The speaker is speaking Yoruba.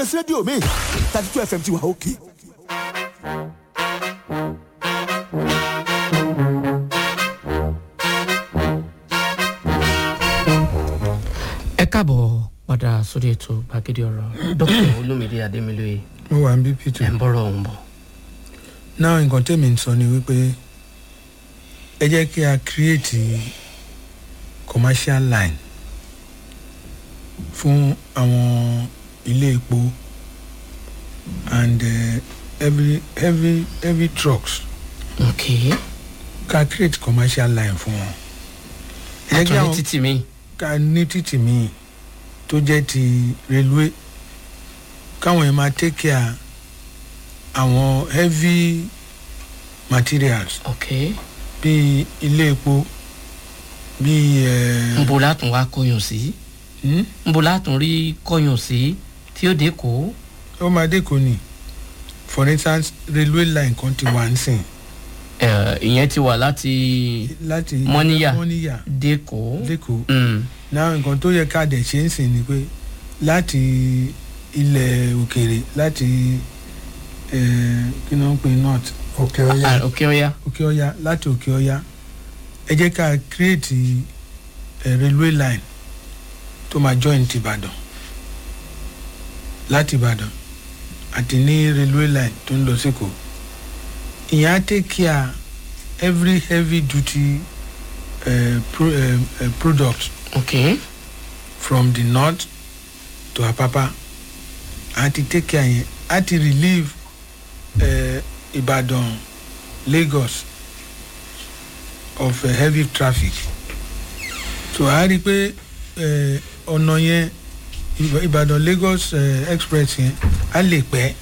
ẹsẹ̀ rédíò mi thirty two fm ti wà òkè. ẹ káàbọ̀ padà sórí ètò gbàgede ọ̀rọ̀ dókítà olómìnira adémilóye mo wà ń bí ẹ̀ peter ń bọ̀rọ̀ ọ̀hún bọ̀. náà nǹkan tèmi ń sọ ni wípé ẹ jẹ́ kí a create commercial line fún àwọn ilé epo and uh, heavy heavy heavy trucks ok ká create commercial line fún wọn ẹ jẹ́ kí àtúndì àwọn títì mi ká ní títì míì tó jẹ́ ti railway káwọn yẹn máa take care àwọn heavy materials ok bíi ilé epo bíi ẹ nbo látún wá kọyàn sí hmm? nbo látún rí kọyàn sí tí ó dé kó ó máa dé kò ní for instance railway line kan ti wà ń sìn ẹ, ìyẹn ti wà láti láti Mọ́níyà. mọ́níyà dé kó lẹ́kọ̀ọ́ Mm, náà nǹkan tó yẹ ká dẹ̀ ṣe ń sìn ni pé láti ilẹ̀ òkèèrè láti ẹ kí ni wọ́n ń pè north òkè ah, ok ọ̀ya òkè ọya láti òkè ọya ẹ jẹ́ ká create ẹ railway line tó máa join ti ìbàdàn láti ìbàdàn àti ní railway line tó ń lọ sẹ́kọ̀ọ́ ìyẹn á take care every heavy duty uh, pro, uh, uh, product ok from the north to apapa àti take care yẹn àti relieve uh, ìbàdàn lagos of uh, heavy traffic so a rí i pé eh, ọ̀nà yẹn Ìbà- ìbàdàn lagos uh, express yẹn á lè pẹ́